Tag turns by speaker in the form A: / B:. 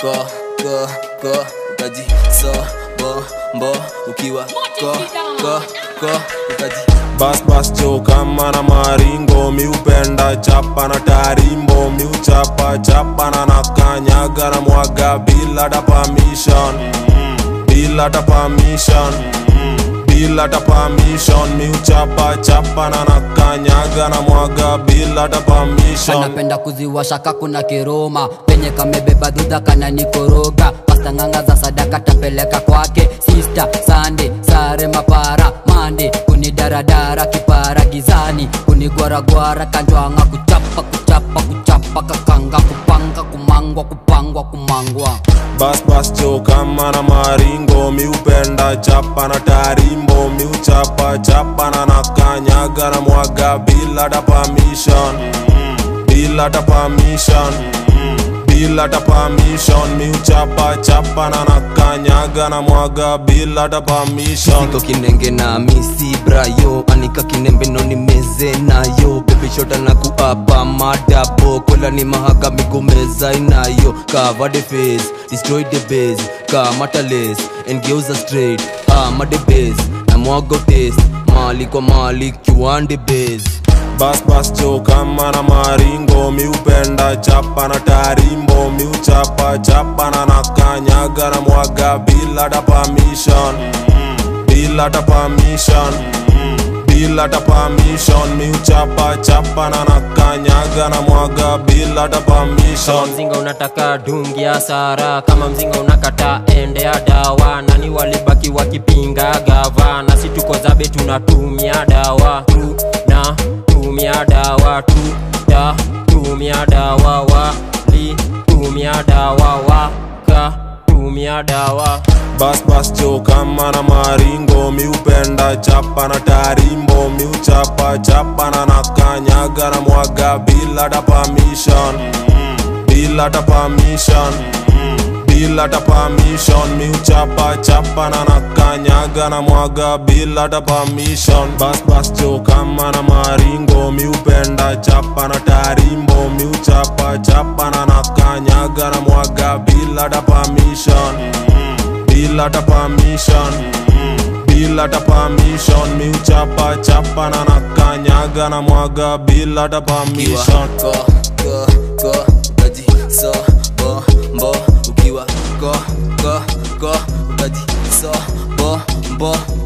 A: ko ko ko ukaji so bo mbo ukiwa ko ko ko ukaji
B: bas bas cho kama na maringo miupenda chapa na tarimbo miuchapa chapa na nakanyaga na mwaga bila ta permission bila ta permission bila ta permission miuchapa chapa na nakanyaga na mwaga bila ta permission
C: anapenda kuziwasha kakuna kiroma penye kamebeba dhudha kana nikoroga pasta ng'anga za sadaka tapeleka kwake sista sande sare mapara mande kunidaradara kipara gizani kunigwaragwara kanjwanga kuchapa kuchapa kuchapa kakanga kupanga kumangwa kupangwa kumangwa
B: bas bas cho kama na maringo miupenda chapa na tarimbo miuchapa chapa na nakanyaga na mwaga bila ta permission bila ta permission bila ta permission miuchapa chapa na nakanyaga na mwaga bila ta permission
D: niko kinenge na misi brayo anika kinembe noni meze nayo bebishota na kuapa madabo kola ni mahaga migomeza inayo cover the face destroy the base kamata lace engeuza straight ama the base na mwago taste mali kwa mali kiwande base
B: bas bas cho kama na maringo miupenda chapa na tarimbo miuchapa chapa na nakanyaga na mwaga bila ta permission bila ta permission bila ta permission miuchapa chapa na nakanyaga na mwaga bila ta
E: kama
B: permission
E: mzinga unataka dungi ya sara kama mzinga unakata ende ya dawa nani walibaki wakipinga gava na si tuko zabe tunatumia dawa tu na tumia dawa tu ta tumia dawa wali tumia dawa waka tumia dawa
B: bas bas cho kama na maringo miupenda chapa na tarimbo miuchapa chapa na nakanyaga na mwaga bila ta permission bila ta permission bila ta permission miuchapa chapa na nakanyaga na mwaga bila ta permission bas bas cho kama na maringo miupenda chapa na tarimbo miuchapa chapa na nakanyaga na mwaga bila ta permission bila ta permission bila ta permission miuchapa chapa na nakanyaga na mwaga bila ta permission
A: ko ko ko ukaji so bo mbo ukiwa ko ko ko ukaji so bo mbo